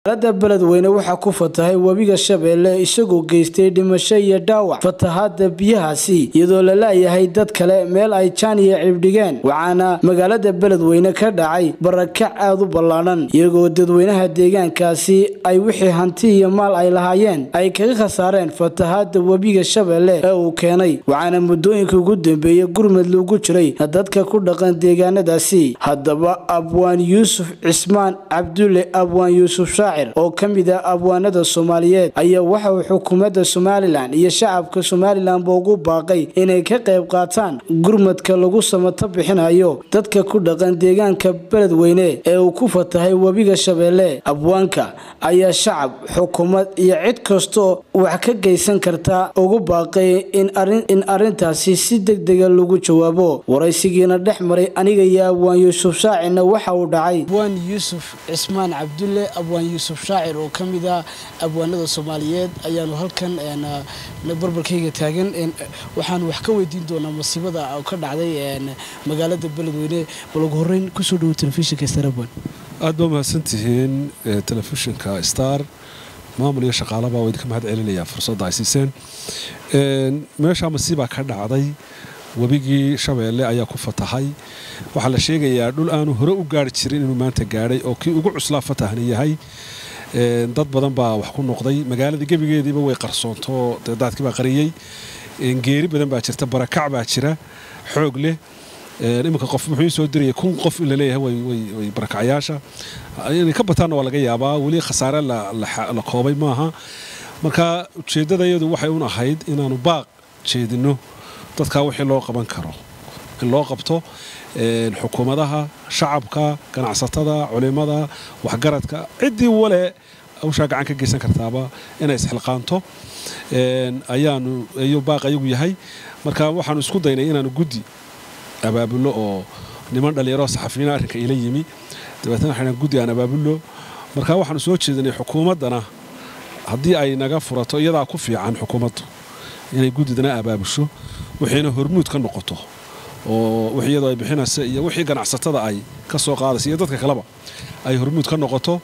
magaalada beledweyne waxaa ku fatahay webiga shabeelle isagoo geystay dhimasho iyo dhaawac fatahaada biyahaasi iyadoo la laayahay dad kale meel ay jaan iyo cibdhigeen waxaana magaalada beledweyne ka dhacay barakac aad u ballaadhan iyagoo dadweynaha deegaankaasi ay wixii hanti iyo maal ay lahaayeen ay kaga khasaareen fatahaada webiga shabeelle ee uu keenay waxaana muddooyinka ugu dambeeyey gurmud lagu jiray dadka ku dhaqan deegaanadaasi haddaba abwaan yuusuf cismaan cabdulle abwaan yuusuf oo ka mid ah abwaanada soomaaliyeed ayaa waxa uu xukuumadda somalilan iyo shacabka somalilanba ugu baaqay inay ka qayb qaataan gurmadka lagu samato bixinayo dadka ku dhaqan deegaanka beledweyne ee uu ku fatahay webiga shabeelle abwaanka ayaa shacab xukuumad iyo cid kastoo wax ka geysan karta ugu baaqay in arrintaasi si degdega lagu jawaabo waraysigiina dhex maray aniga iyo abwaan yuusuf shaacirna waxa uu dhacay abwaan yuusuf cismaan cabdulle abwaan yuusuf shaacir oo ka mid ah abwaanada soomaaliyeed ayaanu halkan barbarkayga taagan waxaanu wax ka weydiin doonaa masiibada ka dhacday magaalada beledweyne bal ugu horeyn kusoo dhawo telefishinka star abwan aad baa mahadsantihiin telefishinka star maamul iyo shaqaalaba waa idinka mahad celinayaa fursadda ay siiseen meeshaa masiibaa ka dhacday webigii shabeelle ayaa ku fatahay waxaa la sheegayaa dhul aanu hore u gaari jirin inuu maanta gaadhay oo kii ugu cuslaa fatahna yahay dad badan baa wax ku noqday magaaladii gebigeediiba way qarsoontoo daadkii baa qariyey geeri badan baa jirta barakac baa jira xoog leh iminka qof wuxuu soo dirayay kun qof in laleeyahay way barakacyaasha inay ka bataanna waa laga yaabaa weli khasaare la koobay maaha marka ujeeddada iyadu waxay un ahayd inaanu baaq jeedinno dadkaa wixii loo qaban karo in loo qabto xukuumadaha shacabka ganacsatada culimada waxgaradka ciddii wale hawshaa gacan ka geysan kartaaba inay isxilqaanto ayaanu ayuu baaq ayagu yahay marka waxaanu isku daynay inaanu guddi abaabullo oo niman dhallinyaro saxafiyiina arrinka ila yimi dabeetna waxaan guddi aan abaabullo marka waxaanu soo jeedinay xukuumaddana haddii ay naga furato iyadaa ku fiican xukuumaddu inay guddidana abaabusho wixiina hormuud ka noqoto oo wix iyadoo ay bixinaysa iyo wixii ganacsatada ay ka soo qaadaysa iyo dadka kaleba ay hormuud ka noqoto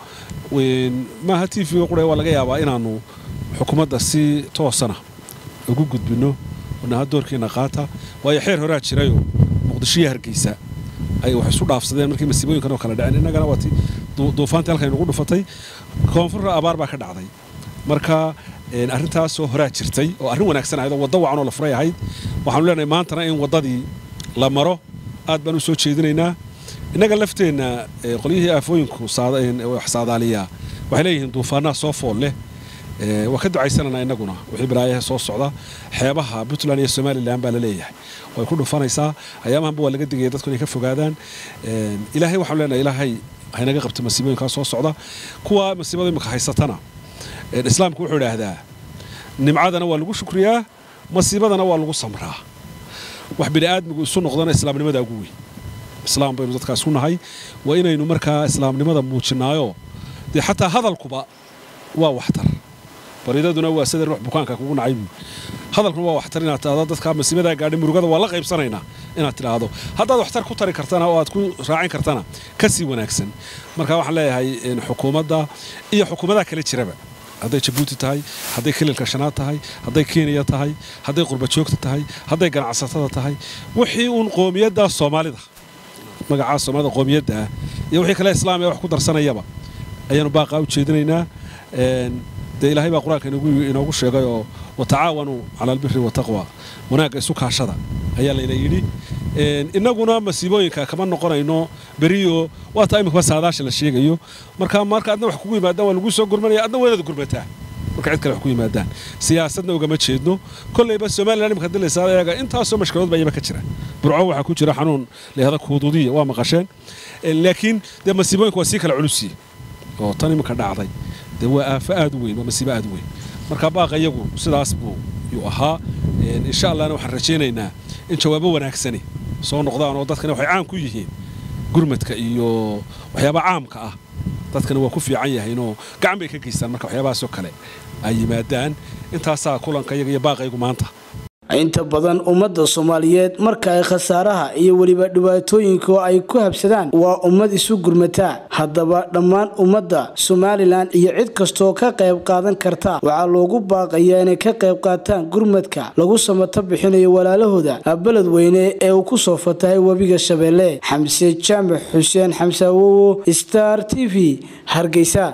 maaha t v-ga qura waa laga yaabaa inaannu xukuumadda si toosana ugu gudbinno naha doorkiina qaata waayo xeer horaa jirayoo muqdishoiyo hargeysa ay wax isu dhaafsadeen markii masiibooyinkan oo kale dhaceen innagana waati duufaantii halkan nagu dhufatay koonfurra abaar baa ka dhacday marka arrintaasoo horaa jirtay oo arrin wanaagsan ahayd oo waddo wacan oo la furay ahayd waxaanu leenahay maantana in waddadii la maro aad baan u soo jeedinaynaa innaga lafteenna qolyihii aafooyinku wax saadaaliyaa waxay leeyihiin duufaanaha soo fool leh waa ka ducaysananaa innaguna wixii balaayaha soo socda xeebaha puntland iyo somalilan baa la leeyahay way ku dhufanaysaa ayaamahanba waa laga digaya dadku inay ka fogaadaan ilaahay waxaanu leenahay ilaahay haynaga qabta masiibooyinkaa soo socda kuwa masiibada imika haysatana islaamku wuxuu idhaahdaa nimcadana waa lagu shukriyaa masiibadana waa lagu samraa wax bini'aadmigu isu noqdana islaamnimada ugu weyn islaam baynu dadkaa isku nahay waa inaynu markaa islaamnimada muujinaayo dee xataa hadalkuba waa waxtar baridaduna waa sida ruux bukaanka kugu nacay buui hadalkuna waa waxtar inaad tidhahdo dadkaa masiibadaa gaadhay murugada waa la qaybsanaynaa inaad tidhaahdo haddaad waxtar ku tari kartana oo aad ku raacin kartana ka sii wanaagsan marka waxaan leeyahay xukuumadda iyo xukuumadaha kale jiraba hadday jabuuti tahay hadday kililka shanaad tahay hadday kenya tahay hadday qurbajoogta tahay hadday ganacsatada tahay wixii uun qoomiyadda soomaalida magacaa soomaalida qoomiyadda ah iyo wixii kale islaamiga wax ku darsanayaba ayaanu baaqaa u jeedinaynaa dee ilaahay baa qur-aanka inoogu sheegay oo watacaawanuu cala albiri wataqwa wanaagga isu kaashada ayaa layna yidhi innaguna masiibooyinka kama noqonayno beriyo waa taa imikaba saadaasha la sheegayo marka marka adna wax kugu yimaadaan waa lagu soo gurmanaya adna waynaad gurmataa marka cid kale wax ku yimaadaan siyaasadna ugama jeedno kollayba somalilan imika hadii laysaada eega intaasoo mashkiladood baa iyaba ka jira burco waxaa ku jira xanuun layahda kuuduudiya waa maqasheen laakiin dee masiibooyinka waa sii kala culusiye oo tan iminka dhacday dee waa aafo aad u weyn waa masiibo aad u weyn marka baaqa iyagu sidaas buu yuu ahaa insha allahna waxaan rajaynaynaa in jawaabo wanaagsani soo noqdaan oo dadkana waxay caan ku yihiin gurmadka iyo waxyaaba caamka ah dadkana waa ku fiican yahaynoo gacan bay ka geystaan marka waxyaabahaasoo kale ay yimaadaan intaasaa kulanka iyaga iyo baaqaygu maanta inta badan ummadda soomaaliyeed marka ay khasaaraha iyo weliba dhibaatooyinka ay ku habsadaan waa ummad isu gurmataa haddaba dhammaan ummadda somalilan iyo cid kastoo ka qayb qaadan karta waxaa loogu baaqayaa inay ka qayb qaataan gurmadka lagu samato bixinayo walaalahooda beledweyne ee uu ku soo fatahay webiga shabeelle xamse jaamac xuseen xamse awowo star t v hargeysa